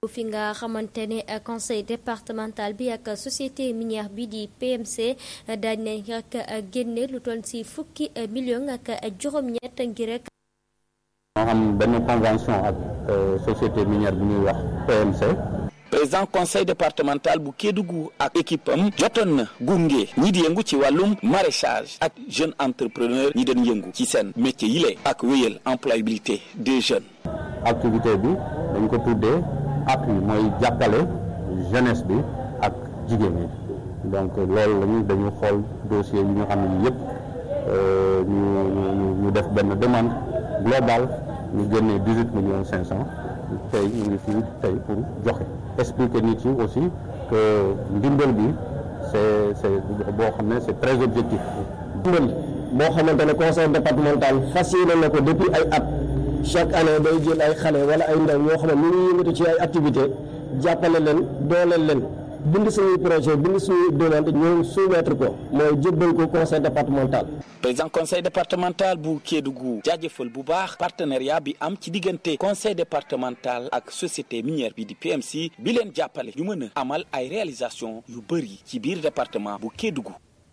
fi nga xamante ne conseil départemental bi ak société minière bi di PMC dañ nañ rek génne lu toll ci fukki million ak juróom-ñett ngir rek. moo xam benn convention ak société minière bi ñuy wax PMC. président conseil départemental bu Kédougou ak équipe am jotoon na gunge ñi di yëngu ci wàllum maraîchage ak jeune entrepreneur ñi doon yëngu ci seen métier yi lée ak wéyal employabilité des jeunes. activité bi dañ ko tuddee appui mooy jàppale jeunesse bi ak jigéen ñi donc loolu lañu dañu xool dossier yi ñu xam ne yëpp ñu ñu def benn demande globale ñu génnee dix huit millions cinq cent tey ñu ngi fii tey pour joxe expliquer nit yi aussi que ndimbal bi c'est c'est boo xam ne c'est très objectif ndimbal boo xamante ne conseil départemental fas yéene na ko depuis ay at chaque année day jël ay xale wala ay ndaw ñoo xam ne ñu ngi yëngatu ci ay activité jàppale leen dooleel leen bind suñuy projet bind suñuy demande ñoom soumettre ko mooy jébbal ko conseil départemental président conseil départemental bu Kédougou jaajëfal bu baax partenariat bi am ci diggante conseil départemental ak société minière bi di PMC bi leen jàppale ñu mën a amal ay réalisation yu bëri ci biir département bu Kédougou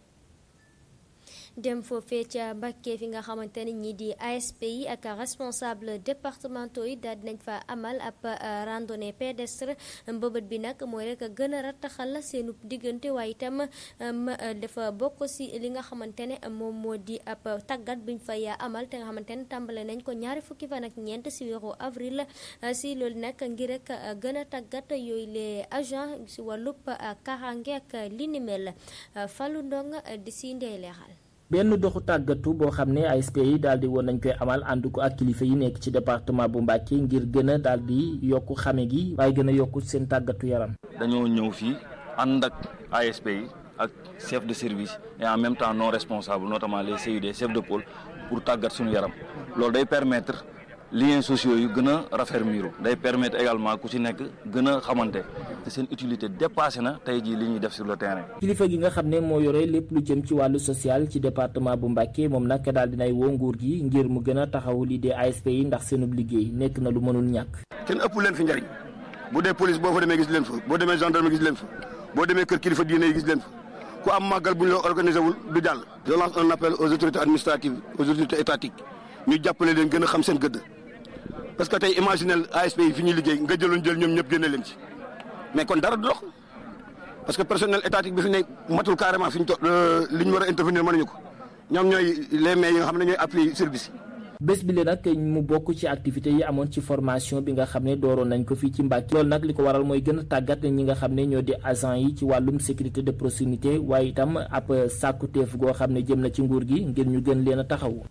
dem foofee ca Mbacké fi nga xamante ne ñi di ASP yi ak responsable départementaux yi daal dinañ fa amal ab randonnée pédestre mbëbët bi nag mooy rek gën a rattaxal seenu diggante waaye itam dafa bokk si li nga xamante ne moom moo di ab tàggat biñ fay amal te nga xamante ne tàmbale nañ ko ñaari fukki fan ak ñeent si weeru avril si loolu nag ngir rek gën a tàggat yooyu les agents si wàllub kaaraange ak li ni mel Fallou Ndong di si ndey leexal benn doxu tàggatu boo xam ne ASP yi daal di woon nañ koy amal ànd ko ak kilifa yi nekk ci département bu Mbacké ngir gën a daal di yokku xame gi waaye gën a yokku seen tàggatu yaram. dañoo ñëw fii ànd ak ASP yi ak chef de service et en même temps non responsable notamment les CUD chef de pôle pour tàggat suñu yaram loolu day permettre liens sociaux yu gën a raffermir day permettre également ku ci nekk gën a xamante te seen utilité dépassé na tey jii li ñuy def sur le terrain. kilifa gi nga xam ne moo yore lépp lu jëm ci wàllu social ci département bu Mbacké moom nag daal dinay woo nguur gi ngir mu gën a taxawu lii dee ASP yi ndax seenub liggéey nekk na lu mënul ñàkk. kenn ëpp leen fi njariñ bu dee police boo fa demee gis leen fa boo demee gendarme gis leen fa boo demee kër kilifa diine yi gis leen fa ku am màggal bu ñu la organisé wul du jàll. je lance un appel aux autorités administratives aux autorités étatiques ñu jàppale leen gën a xam seen gëdd parce que tey imaginel ASP yi fi ñuy liggéey nga jëloon jël ñoom ñëpp génne leen ci mais kon dara du dox parce que personnel étatique bi fi nekk matul carrément fi ñu to li ñu war a intervenir mënuñu ko ñoom ñooy les maires yi nga xam ne ñooy appui service yi. bés bi le nag mu bokk ci activités yi amoon ci formation bi nga xam ne dooroon nañ ko fii ci Mbacké loolu nag li ko waral mooy gën a tàggat ñi nga xam ne ñoo di agent yi ci wàllum sécurité de proximité waaye itam ab sàkkuteef goo xam ne jëm na ci nguur gi ngir ñu gën leen a taxawu.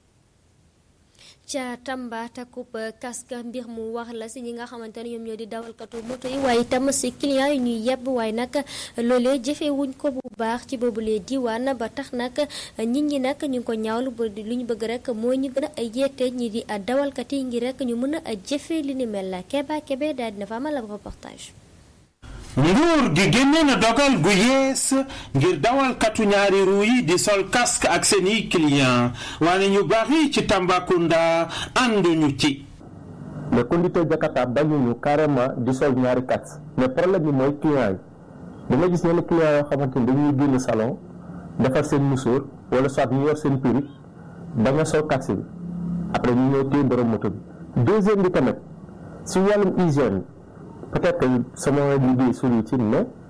ca Tamba takub casque mbir mu wax la si ñi nga xamante ne ñoom ñoo di dawalkatu moto yi waaye itam si client yi ñuy yebb waaye nag loolee jëfee wuñ ko bu baax ci boobulee diwaan ba tax nag nit ñi nag ñu ngi ko ñaawlu ba lu ñu bëgg rek mooy ñu gën a yeete ñi di dawalkat yi ngir rek ñu mën a jëfee li ni mel la Keba Kebe daal dina fa amal ab reportage. nguur gi génne na dogal gu yees ngir dawalkatu ñaari ruu yi di sol casque ak seeni client waane ñu bari ci Tambacounda ànduñu ci les conducteurs Jakarta bañuñu carrément di sol ñaari casque mais problème bi mooy client yi danga gis yenn client yoo xamante ni dañuy génn salon defar seen musóor wala soit ñu yor seen perruque ba nga sol casque bi après ñu ñëw téye borom moto bi deuxième bi tamit si wàllum hygiène peut-être que sama liggéey sori ci mais